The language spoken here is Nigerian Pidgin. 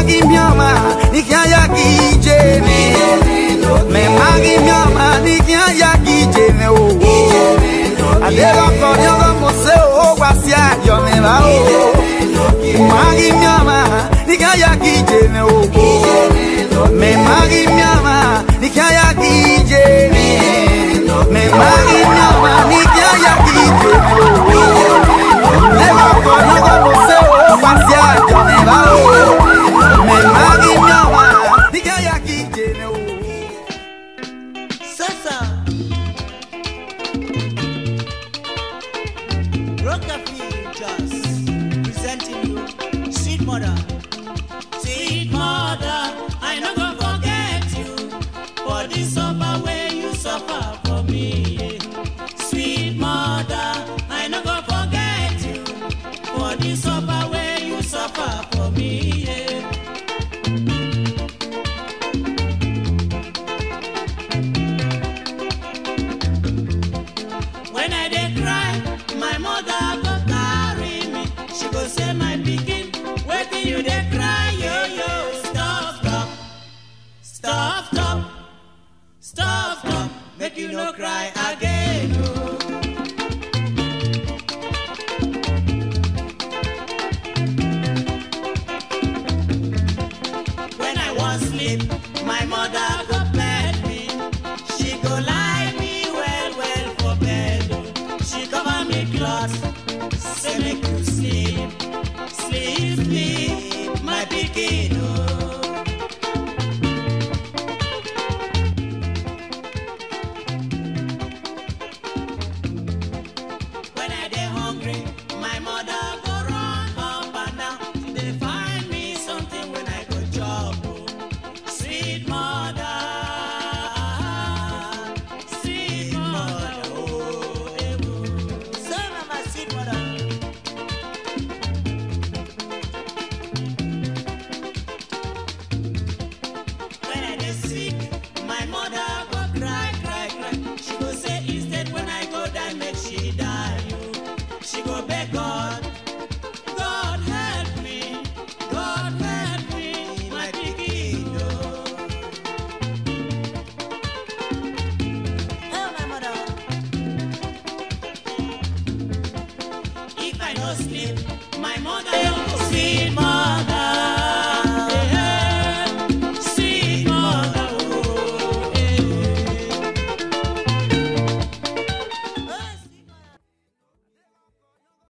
magi mioma nikiaya kijene me magi mioma nikiaya kijene o adero konyogo mose o gwasia yo me ba o magi mioma nikiaya kijene o me magi mioma nikiaya kijene me magi mioma nikiaya kijene o adero konyogo mose o gwasia yo me ba o me magi mioma nikiaya kijene o Sasa Rockafield Jazz presenting you Sweet Mother. Sweet mother, I no go forget you for the suffer where you suffer for me. Sweet mother, I no go forget you for the suffer where you suffer for me. When I dey cry, my mother go carry me. She go say, my pikin, wetin you dey cry, yo yo. Stop, stop, stop, stop, stop, stop. Make you no cry again. Oh. When I want sleep, my mother go bed me. She go lie me well, well for bed. oh. She cover me cloth, say make you sleep, sleep, sleep, my pikin. Oh. When I dey hungry, my mother go run up and down. She dey find me something when I go chop. oh. Sweet mother, sweet mother, oh, eh, oh. So Mama Sweet Mother. When I dey sick, my mother go cry, cry, cry. She go say instead when I go die, make she die. oh. She go beg God, God help me, God help me, my pikin. oh. Oh, my mother. If I no sleep, my mother, sweet mother.